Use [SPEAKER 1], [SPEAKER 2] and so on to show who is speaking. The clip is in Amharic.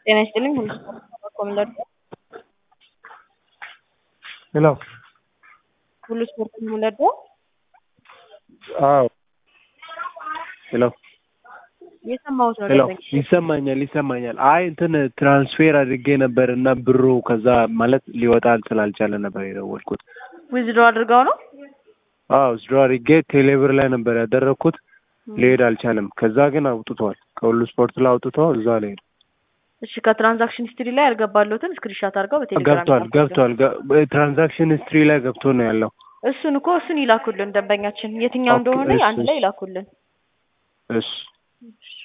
[SPEAKER 1] ጤና ይስጥልኝ ሁሉ ስፖርት ኮሚለር
[SPEAKER 2] ሄሎ
[SPEAKER 1] ሁሉ ስፖርት ኮሚለር
[SPEAKER 2] አዎ ሄሎ
[SPEAKER 1] የሰማሁት ነው
[SPEAKER 2] ሄሎ
[SPEAKER 1] ደንበኛ
[SPEAKER 2] ይሰማኛል ይሰማኛል። አይ እንትን ትራንስፌር አድርጌ ነበር እና ብሩ ከዛ ማለት ሊወጣ ስላልቻለ ነበር የደወልኩት።
[SPEAKER 1] ዊዝድሮ አድርገው ነው
[SPEAKER 2] አዎ ስድሮ አድርጌ ቴሌብር ላይ ነበር ያደረግኩት ሊሄድ አልቻለም። ከዛ ግን አውጥቷል። ከሁሉ ስፖርት ላይ አውጥቶ እዛ ላይ ሄደ።
[SPEAKER 1] እሺ ከትራንዛክሽን ሂስትሪ ላይ ያልገባለትን ስክሪንሻት አድርገው በቴሌግራም
[SPEAKER 2] ገብቷል
[SPEAKER 1] ይላኩልን።
[SPEAKER 2] ገብቷል። ገ- ትራንዛክሽን ሂስትሪ ላይ ገብቶ ነው ያለው።
[SPEAKER 1] እሱን እኮ እሱን ይላኩልን ደንበኛችን የትኛው
[SPEAKER 2] ኦኬ፣
[SPEAKER 1] እንደሆነ
[SPEAKER 2] እሺ፣
[SPEAKER 1] አንድ ላይ
[SPEAKER 2] እሺ።
[SPEAKER 1] ይላኩልን።
[SPEAKER 2] እሺ
[SPEAKER 1] እሺ